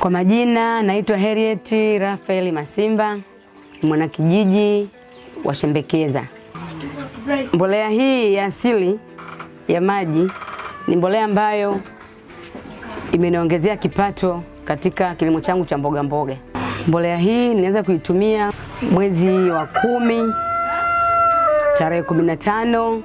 Kwa majina naitwa Harriet Rafael Masimba, mwanakijiji wa Shembekeza. Mbolea hii ya asili ya maji ni mbolea ambayo imeniongezea kipato katika kilimo changu cha mboga mboga. Mbolea hii ninaweza kuitumia mwezi wa kumi tarehe kumi na tano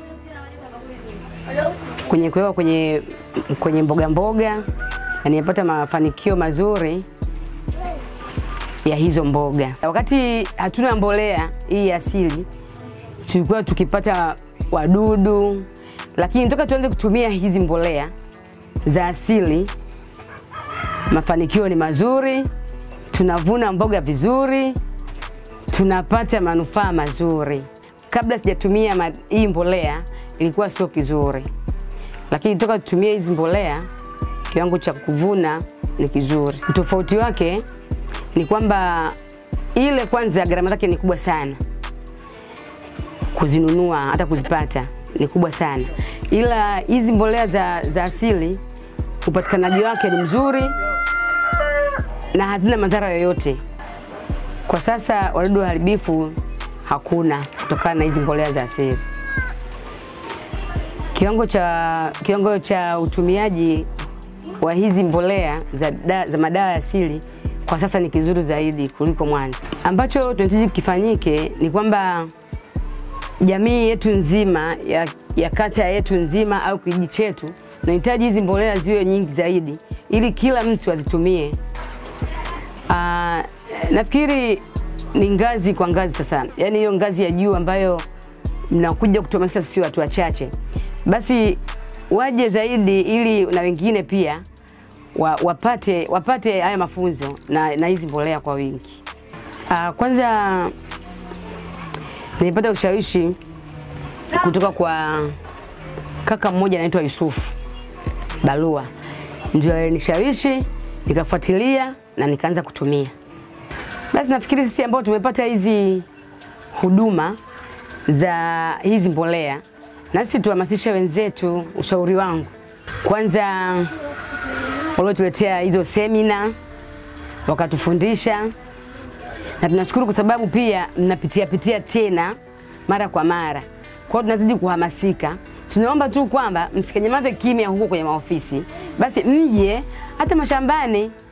kwenye kuweka kwenye, kwenye mboga mboga na nimepata mafanikio mazuri ya hizo mboga. Wakati hatuna mbolea hii asili, tulikuwa tukipata wadudu, lakini toka tuanze kutumia hizi mbolea za asili, mafanikio ni mazuri, tunavuna mboga vizuri, tunapata manufaa mazuri. Kabla sijatumia ma- hii mbolea ilikuwa sio kizuri, lakini toka tutumie hizi mbolea kiwango cha kuvuna ni kizuri. Utofauti wake ni kwamba ile kwanza gharama zake ni kubwa sana kuzinunua, hata kuzipata ni kubwa sana, ila hizi mbolea za, za asili upatikanaji wake ni mzuri na hazina madhara yoyote. Kwa sasa wadudu waharibifu hakuna kutokana na hizi mbolea za asili. Kiwango cha, kiwango cha utumiaji wa hizi mbolea za, da, za madawa ya asili kwa sasa ni kizuri zaidi kuliko mwanzo. Ambacho tunahitaji kifanyike ni kwamba jamii yetu nzima ya, ya kata yetu nzima au kijiji chetu tunahitaji hizi mbolea ziwe nyingi zaidi ili kila mtu azitumie. Aa, nafikiri ni ngazi kwa ngazi sasa, yaani hiyo ngazi ya juu ambayo mnakuja kutuhamasisha sisi watu wachache, basi waje zaidi ili na wengine pia wa, wapate, wapate haya mafunzo na, na hizi mbolea kwa wingi. Uh, kwanza nilipata ushawishi kutoka kwa kaka mmoja anaitwa Yusufu Barua, ndio alinishawishi nikafuatilia na nikaanza kutumia. Basi nafikiri sisi ambao tumepata hizi huduma za hizi mbolea, na sisi tuhamasishe wenzetu. Ushauri wangu kwanza, waliotuletea hizo semina wakatufundisha, na tunashukuru kwa sababu pia mnapitia pitia tena mara kwa mara, kwa hiyo tunazidi kuhamasika. Tunaomba tu kwamba msikanyamaze kimya huko kwenye maofisi, basi mje hata mashambani